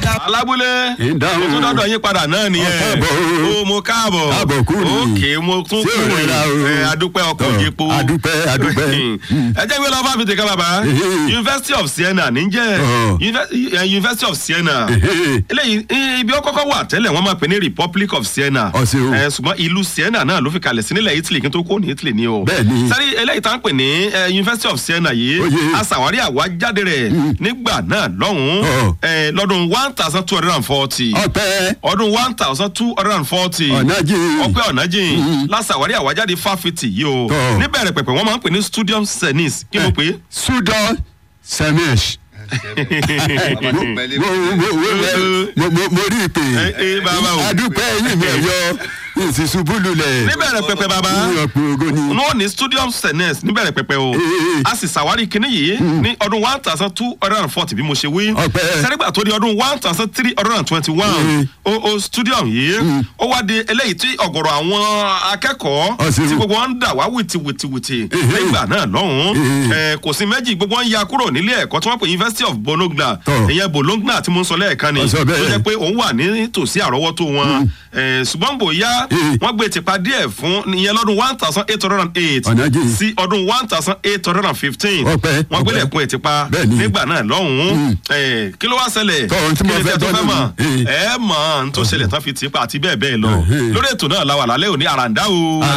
alábúlé Ìdáhùn. mo tún dọ́dọ̀ yín padà náà nìyẹn káàbọ̀ o. o mo káàbọ̀ Káàbọ̀ kúrò. òkè mo tún Ṣé ò kúrò rẹra o? ẹ adúpẹ́ ọkọ̀ Tọ́, yípo adúpẹ́, adúpẹ́. ẹ jẹ́ ìwé lọ́wọ́ fáfitì kan bàbá Ehe. University of Siena níjẹ́ Ọ̀. Unive- eh, University of Siena Ehe. eléyìí eh, ibi ó kọ́kọ́ wà tẹ́lẹ̀ wọ́n máa pè ní Republic of Siena Ọ ṣeun. Eh, ṣùgbọ́n ìlú Siena náà ló fi kalẹ̀ sí nílẹ̀ Italy kí n tó kó ní Italy ni o Bẹ́ẹ̀ni. sẹ́rí eléyìí tá ń pè ní eh, University of Siena yìí Ó yé. aṣàwárí àwájáde rẹ̀ nígbà náà lọ́hùn-ún Ọ̀. eh, lọ́dún one thousand two hundred and forty ọpẹ́ ọdún one thousand two hundred and forty Ọ̀nàjìn. ọpẹ́ ọ̀nàjìn lásàwárí àwájáde fáfitì yìí o Tọ́. níbẹ̀rẹ̀ pẹ̀pẹ̀ wọ́n máa ń pè ní studium senis kí ló pé sudan semesh mo mo- mo- mo- mo- mo rí i pé Ẹ- ẹ, bàbá o. adúpẹ́ yìí mi ẹ̀yọ ìsìsúbú lulẹ̀ níbẹ̀rẹ̀ pẹ̀pẹ̀ bàbá ọ̀pọ̀ ògo ni wọn ní studium senes níbẹ̀rẹ̀ pẹ̀pẹ̀ o Ee. a sì ṣàwárí kinní yìí ní ọdún one thousand two hundred and forty bí mo ṣe wí Ọpẹ́. sẹ́rígbà tó di ọdún one thousand three hundred and twenty one o o studium yìí ó wá di eléyìí tí ọ̀gọ̀rọ̀ àwọn akẹ́kọ̀ọ́ Ọ̀sẹ̀ tí o. gbogbo wọn ń dà wá wìtìwìtìwìtì Ee. nígbà náà lọ́hùn-ún Ee. Eh, kò sí méjì gbogbo wọn ya kúrò nílé ẹ̀kọ́ tí wọ́n pè University of Bologna Tọ́. ìyẹn Bologna tí mo ń sọ lẹ́ẹ̀kan ni Ọ̀sẹ̀ bẹ́ẹ̀. tó jẹ́ pé òun wà ní tòsí àrọ́wọ́tó wọn Eh, ṣùgbọ́n bóyá Ee. wọ́n gbé tipa díẹ̀ fún ìyẹn lọ́dún one thousand eight hundred and eight Ọ̀nàjìn. sí ọdún one thousand eight hundred and fifteen Ọpẹ́, wọ́n gbélé ọpẹ́. ẹ̀kún ẹ̀ tipa Bẹ́ẹ̀ni. nígbà náà lọ́hùn-ún Eh, kí ló wá ṣẹlẹ̀ Tọ́, ohun tí mo Kí ni fẹ́ tẹ́ tó gbọ́ fẹ́ mọ̀ nínú. ẹ mọ̀ ohun tó ṣẹlẹ̀ tán fi tipa àti bẹ́ẹ̀ bẹ́ẹ̀ lọ Ẹhẹ́. lórí ètò náà la wà lálẹ́ òní àràǹdá o.